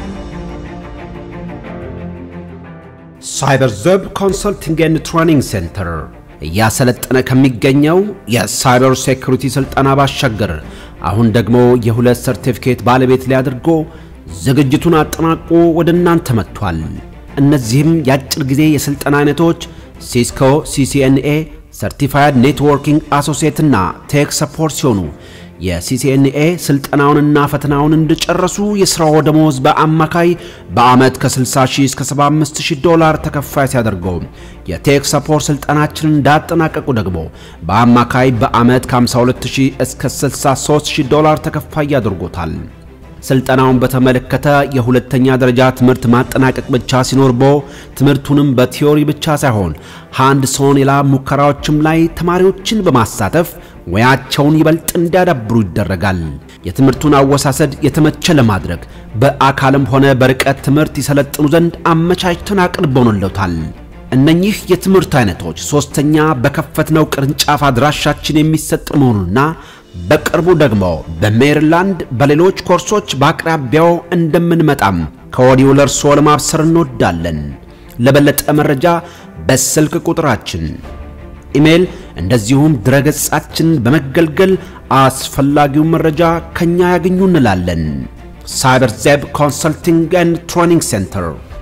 ሳይበር ዘብ ኮንሰልቲንግ ኤንድ ትሬኒንግ ሴንተር እያሰለጠነ ከሚገኘው የሳይበር ሴኩሪቲ ስልጠና ባሻገር አሁን ደግሞ የሁለት ሰርቲፊኬት ባለቤት ሊያድርጎ ዝግጅቱን አጠናቆ ወደ እናንተ መጥቷል። እነዚህም የአጭር ጊዜ የስልጠና አይነቶች ሲስኮ ሲሲኤንኤ ሰርቲፋይድ ኔትወርኪንግ አሶሲየት እና ቴክ ሰፖርት ሲሆኑ የሲሲኤንኤ ስልጠናውንና ፈተናውን እንዲጨረሱ የሥራው ደሞዝ በአማካይ በዓመት ከ60 ሺህ እስከ 75 ሺህ ዶላር ተከፋይ ሲያደርገው የቴክ ሰፖርት ስልጠናችንን እንዳጠናቀቁ ደግሞ በአማካይ በዓመት ከ52 ሺህ እስከ 63 ሺህ ዶላር ተከፋይ ያደርጎታል። ስልጠናውን በተመለከተ የሁለተኛ ደረጃ ትምህርት ማጠናቀቅ ብቻ ሲኖርቦ ትምህርቱንም በቲዮሪ ብቻ ሳይሆን ሃንድ ሶን የላብ ሙከራዎችም ላይ ተማሪዎችን በማሳተፍ ሙያቸውን ይበልጥ እንዲያዳብሩ ይደረጋል። የትምህርቱን አወሳሰድ የተመቸ ለማድረግ በአካልም ሆነ በርቀት ትምህርት ይሰለጥኑ ዘንድ አመቻችተን አቅርበንልዎታል። እነኚህ የትምህርት አይነቶች ሶስተኛ በከፈትነው ቅርንጫፍ አድራሻችን የሚሰጥ መሆኑና በቅርቡ ደግሞ በሜሪላንድ በሌሎች ኮርሶች በአቅራቢያው እንደምንመጣም ከወዲሁ ለእርስዎ ለማብሰር እንወዳለን። ለበለጠ መረጃ በስልክ ቁጥራችን፣ ኢሜል እንደዚሁም ድረገጻችን በመገልገል አስፈላጊውን መረጃ ከኛ ያገኙ እንላለን። ሳይበር ዜብ ኮንሰልቲንግ ኤንድ ትሬኒንግ ሴንተር